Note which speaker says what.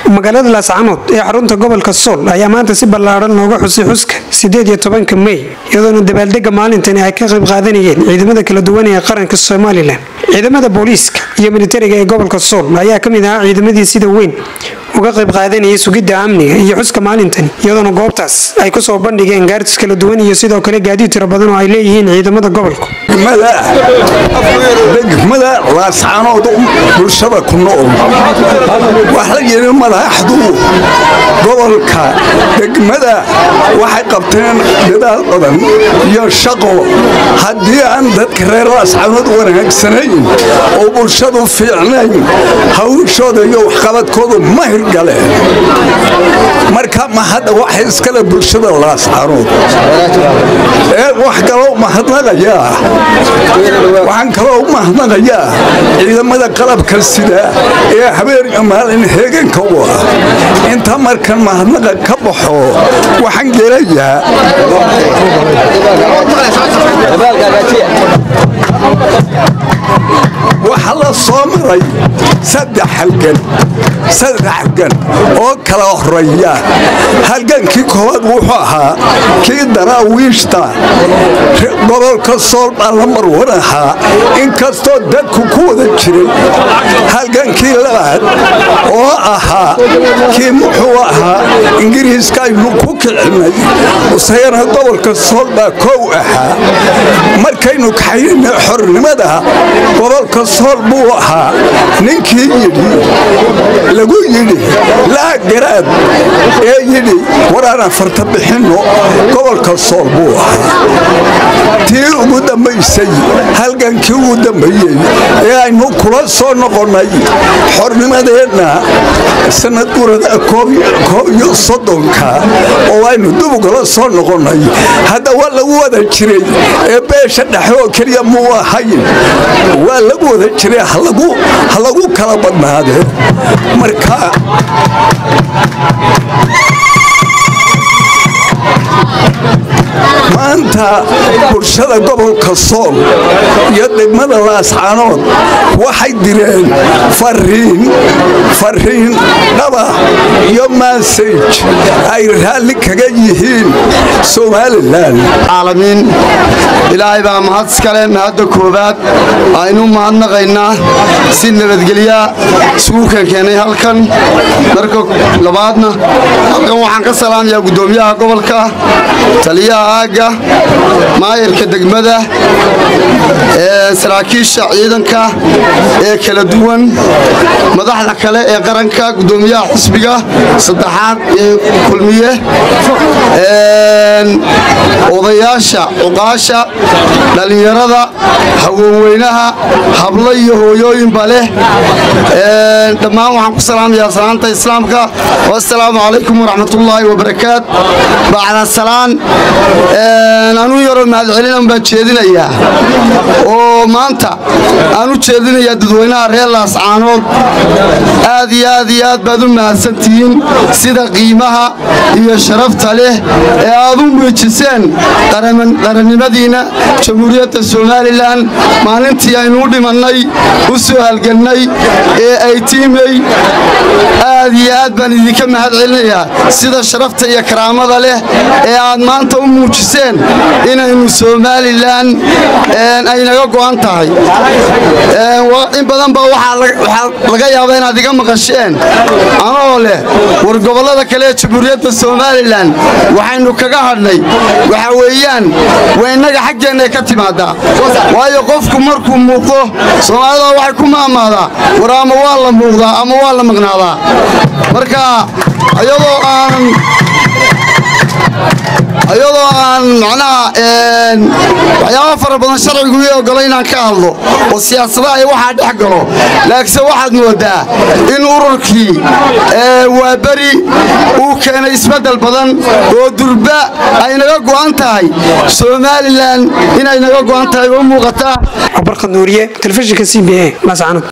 Speaker 1: magaalada laascanood ee xarunta gobolka sool ayaa maanta si ballaadhan looga xusay xuska sideed iyo tobanka mey iyadoona dabaaldega maalintani ay ka qayb qaadanayeen ciidamada kala duwan ee qaranka somalilan ciidamada booliiska iyo militariga ee gobolka sool ayaa ka mid ahaa ciidamadii sida weyn uga qayb qaadanayay sugidda amniga iyo xuska maalintani iyadoona goobtaas ay kusoo bandhigeen gaartis kala duwan iyo sidoo kale gaadiid tiro badan oo ay leeyihiin ciidamada gobolka
Speaker 2: degmada laascanood bulshada ku nool wax la yidhi madaxdu gobolka degmada waxay qabteen dadaal badan iyo shaqo haddii aan dadka reer laascanood wanaagsanayn oo bulshadu fiicnayn hawshooda iyo waxqabadkoodu ma hirgaleen marka ma hadda waxay iskale bulshada laascanood ee wax kaloo mahadnaqayaa waxaan kaloo u mahadnaqayaa ciidamada qalabka sida ee habeenka maalin heeganka u ah inta markan mahadnaqa ka baxo waxaan gelayaa waxaa la soo maray saddex halgan saddex halgan oo kala horeeya halgankii koowaad wuxuu ahaa kii daraawiishta gobolka sool baa la marwan ahaa inkastoo dadku ku wada jiray halgankii labaad oo ahaa kii muxuu ahaa ingiriiska aynu ku kicinay isagana gobolka sool baa kow ahaa markaynu kaxaynay xornimada gobolka sool buu ahaa ninkii yidhi lagu yidhi laa garaad ee yidhi waraana farta bixinno gobolka sool buu ahaa tii ugu dambaysay halgankii ugu dambeeyey ee aynu kula soo noqonnay xornimadeenna sanadurada koob iyo soddonka oo aynu dubugala soo noqonnay hadda waa lagu wada jiray ee beesha dhexe oo keliya muu ahayn waa lagu wada jiray ha lagu kala badnaadee marka maanta bulshada gobolka sool iyo degmada laascanood waxay direen fariin fariin dhaba iyo maasaj ay raalli kaga yihiin somalilan
Speaker 3: caalamiin ilaahay baa mahad iskale mahadda koowaad aynu mahadnaqaynaa si nabadgelyaa isugu keenkeenay halkan marka labaadna halkan waxaan ka salaamayaa guddoomiyaha gobolka taliyaha aagga maayarka degmada saraakiisha ciidanka ee kala duwan madaxda kale ee qaranka guddoomiyaha xisbiga saddexaad ee kulmiye odayaasha cuqaasha dhallinyarada haweenweynaha hablo iyo hooyooyinba leh dhammaan waxaan ku salaamayaa salaanta islaamka wasalaamu calaykum waraxmatullaahi wabarakaat bacda salaan anuu yaroo mahadcelina baan jeedinayaa oo maanta aan u jeedinayaa dadweynaha reer laascaanood aad iyo aad iyo aad baad u mahadsantihiin sida qiimaha iyo sharafta leh ee aad u muujiseen qarannimadiinna jamhuuriyadda somalilan maalintii aynu u dhimannay u soo halgannay ee ay tiimey aad iyo aad baan idinka mahad celinayaa sida sharafta iyo karaamada leh ee aad maanta u muujiseen inaynu somalilan aynaga go'an tahay in badan baa waxaa laga yaabaa inaad iga maqasheen anoo leh war gobollada kale ee jamhuuriyadda somalilan waxaynu kaga hadhnay waxa weeyaan waa innaga xaggeennay ka timaadaa waayo qofku markuu muuqdo soomaalida waxay ku maamaadaa war ama waa la muuqdaa ama waa la maqnaadaa marka ayadoo aanan ayadoo aan macnaha waxyaaba fara badan sharcigu ii ogolo inaan ka hadlo oo siyaasadaha iyo waxaa dhex galo laakiinse waxaad moodaa in ururkii waa beri uu keenay isbeddel badan oo durba ay naga go'an tahay somalilan inay naga go'an tahay oo muuqataa
Speaker 1: barkad nuuriye telefishinka c b a laascanood